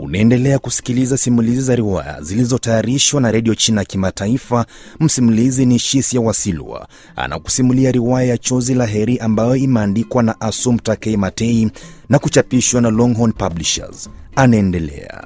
Unaendelea kusikiliza simulizi za riwaya zilizotayarishwa na redio China ya Kimataifa. Msimulizi ni Shisia Wasilwa, anakusimulia riwaya ya Chozi la Heri ambayo imeandikwa na Asum Takei Matei na kuchapishwa na Longhorn Publishers. Anaendelea.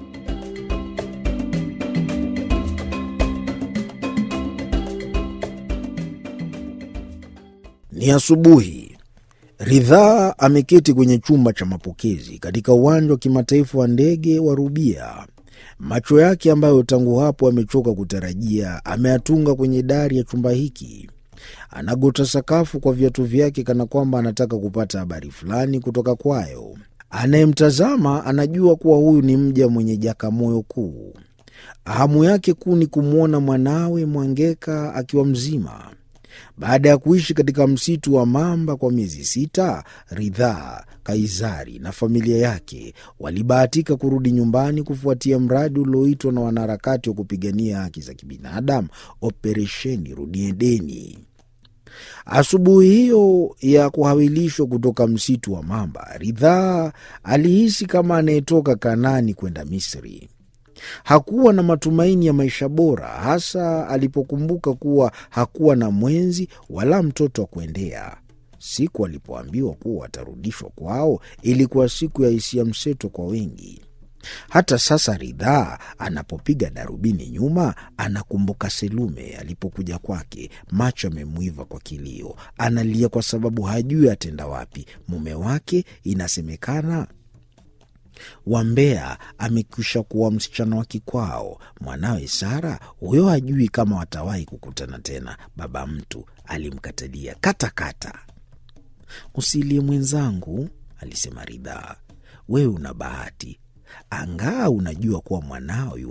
Ni asubuhi. Ridhaa ameketi kwenye chumba cha mapokezi katika uwanja wa kimataifa wa ndege wa Rubia. Macho yake ambayo tangu hapo amechoka kutarajia ameyatunga kwenye dari ya chumba hiki. Anagota sakafu kwa viatu vyake kana kwamba anataka kupata habari fulani kutoka kwayo. Anayemtazama anajua kuwa huyu ni mja mwenye jakamoyo kuu. Hamu yake kuu ni kumwona mwanawe Mwangeka akiwa mzima. Baada ya kuishi katika msitu wa mamba kwa miezi sita, Ridhaa, Kaizari na familia yake walibahatika kurudi nyumbani kufuatia mradi ulioitwa na wanaharakati wa kupigania haki za kibinadamu, Operesheni Rudi Edeni. Asubuhi hiyo ya kuhawilishwa kutoka msitu wa mamba, Ridhaa alihisi kama anayetoka Kanani kwenda Misri. Hakuwa na matumaini ya maisha bora, hasa alipokumbuka kuwa hakuwa na mwenzi wala mtoto wa kuendea. Siku alipoambiwa kuwa watarudishwa kwao ilikuwa siku ya hisia mseto kwa wengi. Hata sasa Ridhaa anapopiga darubini nyuma, anakumbuka Selume alipokuja kwake, macho amemwiva kwa kilio, analia kwa sababu hajui atenda wapi. Mume wake inasemekana Wambea amekwisha kuwa msichana wa kikwao. Mwanawe Sara huyo hajui kama watawahi kukutana tena. Baba mtu alimkatalia katakata. Usilie mwenzangu, alisema Ridhaa, wewe una bahati, angaa unajua kuwa mwanao